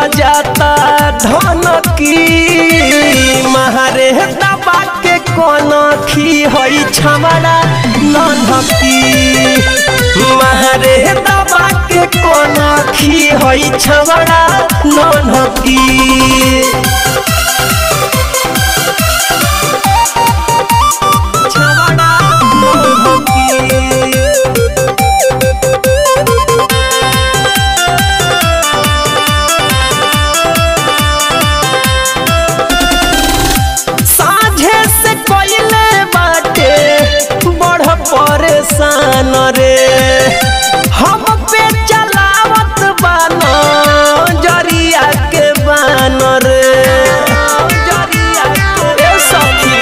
जाता धन की महारे दबा के कौन खी हई छमड़ा ननकी महारे दबा के कौन खी हई छमड़ा ननकी छमड़ा ननकी साझे से कोइले बाटे बड़ परेशान रे हम पे चलावत बानो जरिया के बान रे जरिया के सखी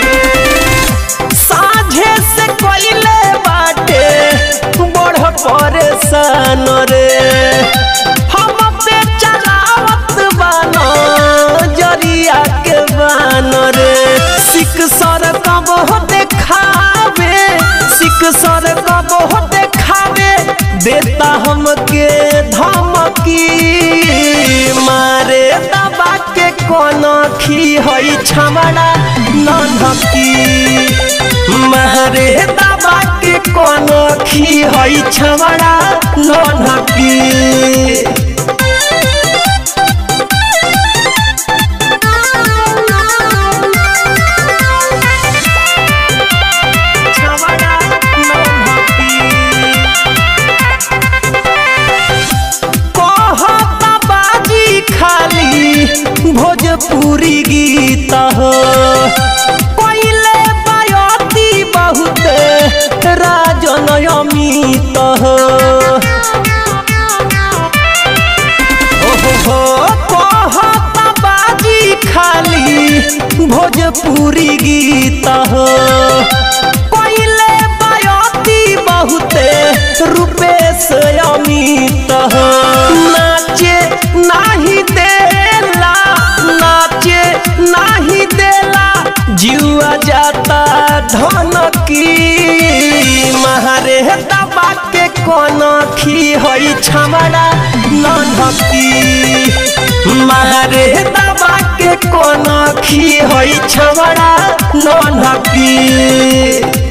साझे से कोइले बाटे बड़ परेशान रे हम पे चलावत बानो जरिया के बान रे सिक सर कब हो देखावे सिक सर कब हो देखावे देता हमके धमकी मारे दबा के कौन खी हई छमड़ा ननकी मारे दबा के कौन खी हई छमड़ा ननकी छमड़ा ननकी कहता बाजी खाली भोजपुरी गीत हो पहले बयती बहुत राजन अमित हो ओहो कहता बाजी खाली भोजपुरी गीत हो पहले बयती बहुते रूपेश अमित हो नाचे नाही देला नाचे नाही देला जुआ जाता धन की महारे दबा के कौन खी हई छमड़ा ननकी महारे दबा के कौन खी हई छमड़ा ननकी